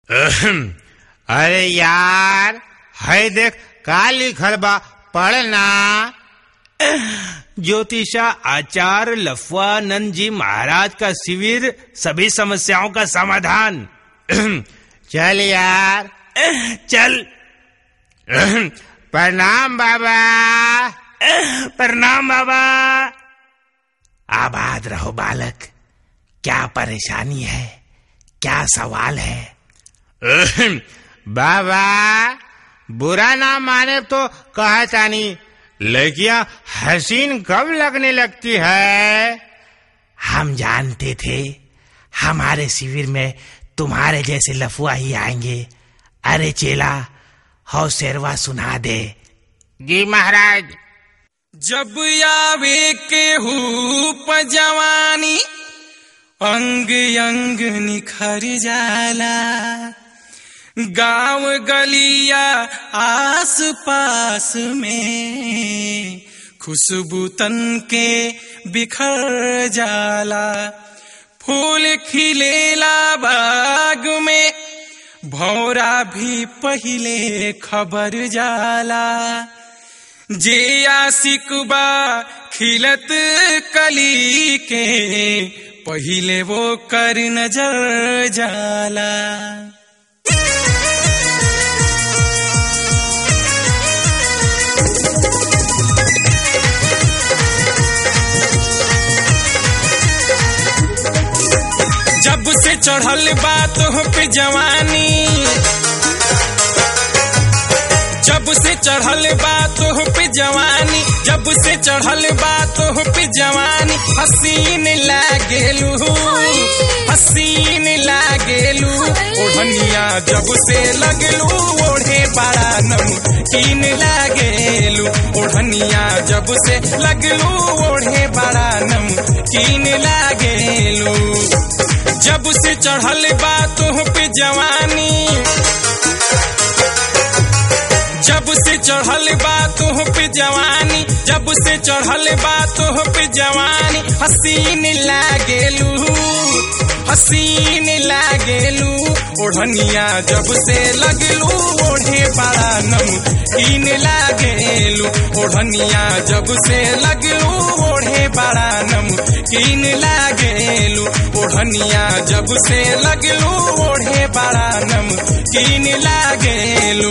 अरे यार है देख का लिखल बा पढ़ना ज्योतिषा आचार्य लफवानंद जी महाराज का शिविर सभी समस्याओं का समाधान चल यार चल प्रणाम बाबा प्रणाम बाबा आबाद रहो बालक क्या परेशानी है क्या सवाल है बाबा बुरा ना माने तो कहा तानी लड़कियां हसीन कब लगने लगती है हम जानते थे हमारे शिविर में तुम्हारे जैसे लफुआ ही आएंगे अरे चेला हौ शेरवा सुना दे जी महाराज जब आवे के हूप जवानी अंग अंग निखर जाला गांव गलिया आस पास में खुशबू तन के बिखर जाला फूल खिलेला बाग में भौरा भी पहिले खबर जाला जे आशिक बा खिलत कली के पहिले वो कर नजर जाला जब से चढ़ल बात हो पे जवानी जब से चढ़ल बात हो पे जवानी जब से चढ़ल बात हो पे जवानी हसीन लागेलू हसीन लागेलू ओढ़निया जब से लगलू ओढ़े बड़ा नमकीन लागेलू ओढ़निया जब से लगलू ओढ़े बड़ा नमकीन लागेलू जब से चढ़ल बात हो पे जवानी जब से चढ़ल बात हो पे जवानी जब से चढ़ल बात हो पे जवानी हसीन लागेलू हसीन लागेलू ओढ़निया जब से लगलू ओढ़े बड़ा नमकीन लागेलू ओढ़निया जब से लगलू ओढ़े बड़ा नमकीन लागेलू ओढ़निया जब से लगलू ओढ़े बड़ा नमकीन लागेलू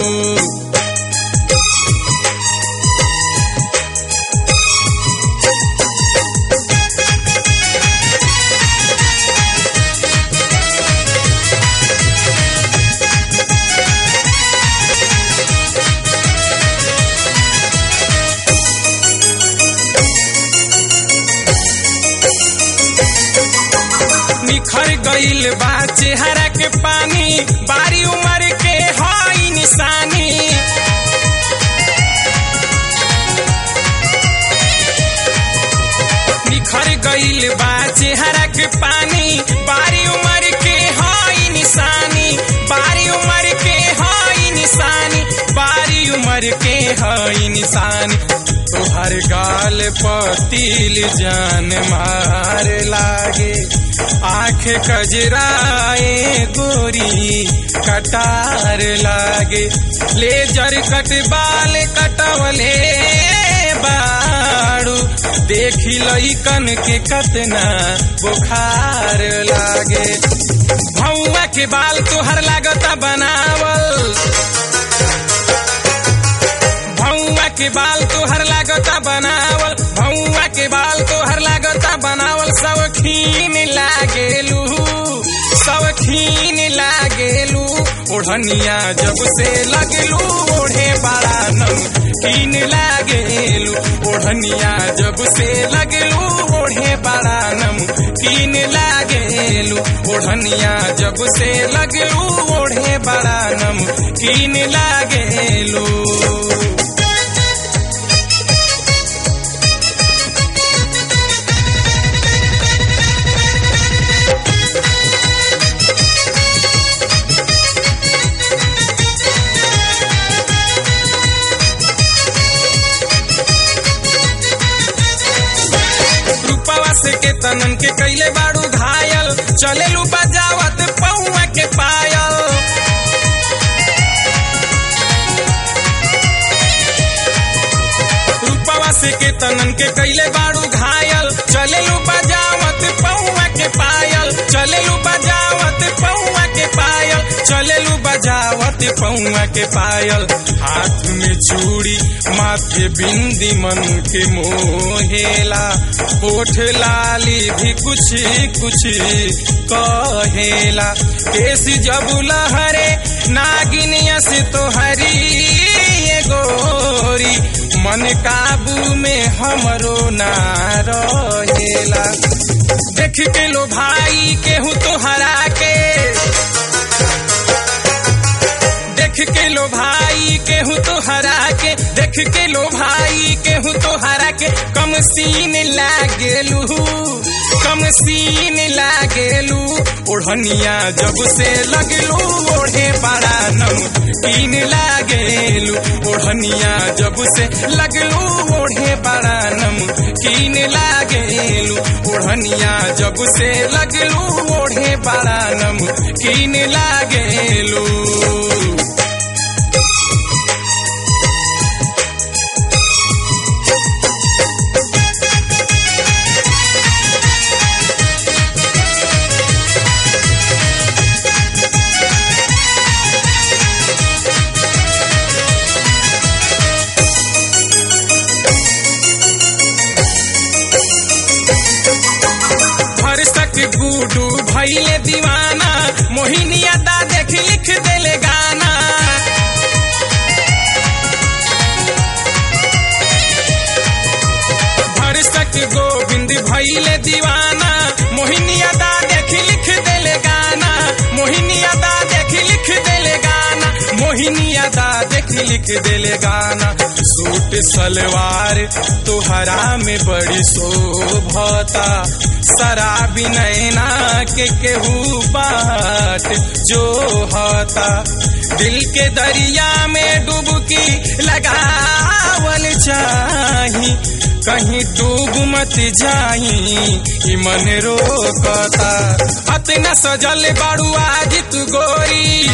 निखर गईल बा चेहरा के पानी बारी उम्र के हई निशानी निखर गईल बा चेहरा के पानी बारी उम्र के हई निशानी बारी उम्र के हई निशानी बारी उम्र के हई निशानी तोहर गाल पतिल जान मार लागे आंख कजराए गोरी कटार लागे लेजर कट बाल कटवले बाड़ू देखी लइकन के कतना बुखार लागे भौआ के बाल तोहर लागता बनावल भौआ के बाल तोहर लागता बनावल भौआ के बाल तोहर लागता बनावल सवखीन लागेलू सवखीन लागेलू ओढ़निया जब से लगलू ओढ़े बड़ा नमकीन लागेलू ओढ़निया जब से लगलू ओढ़े बड़ा नमकीन लागेलू ओढ़निया जब से लगलू ओढ़े बड़ा नमकीन लागेलू रूपवा से के तनन के कैले बाड़ू घायल चलेलू बजावत पौआ के पायल केतनन के कैले बाड़ू घायल चलेलू बजावत पौआ के पायल चलेलू बजावत पौआ के पायल चलेलू बजावत पौआ के पायल हाथ में चूड़ी माथे बिंदी मन के मोहेला होठ लाली भी कुछ कुछ कहेला केस जब लहरे नागिनिया से तो हरी ये गोरी मन काबू में हमरो ना रहेला देख के लो भाई केहू तो हरा के देख के लो भाई केहू तो हरा के देख के लो भाई केहू तो हरा के कम सीन लागेलू कम सीन लागेलू ओढ़निया जब से लगलू ओढ़े बड़ा नम कीन लागेलू ओढ़निया जब से लगलू ओढ़े बड़ा नम कीन लागेलू ओढ़निया जब से लगलू ओढ़े बड़ा नम कीन लागेलू भरसक गुडू भैले दीवाना मोहिनिया दा देख लिख देले गाना भरसक गोविंद भैले दीवाना मोहिनिया दा देख लिख देले गाना मोहिनिया दा देख लिख देले गाना मोहिनिया दा देख लिख देले गाना सूट सलवार तुहरा में बड़ी शोभता शराबी नैना के केहू बाट जो होता दिल के दरिया में डुबकी लगावल चाही कहीं डूब मत जाई ई मन रोकता अतना सजल बाड़ू आज तू गोरी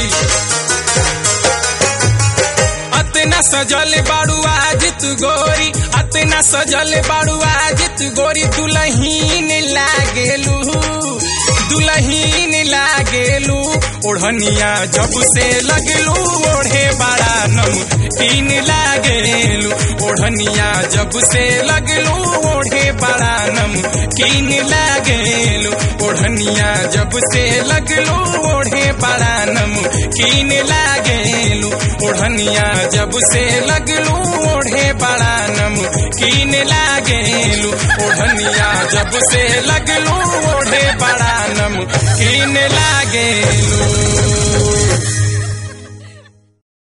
अतना सजल बाड़ू आज तू गोरी अतना सजल बाड़ू आज तू गोरी दुलहीन लागेलू दुलहीन लागेलू ओढ़निया जब से लगलू ओढ़े बड़ा नम कीन लागेलू ओढ़निया जब से लगलू ओढ़े बड़ा नम कीन लागेलू ओढ़निया जब से लगलू ओढ़े बड़ा नम कीन लागेलू ओढ़निया जब से लगलू ओढ़े बड़ा नम कीन लागेलू ओढ़निया जब से लगलू ओढ़े बड़ा नम कीन लागेलू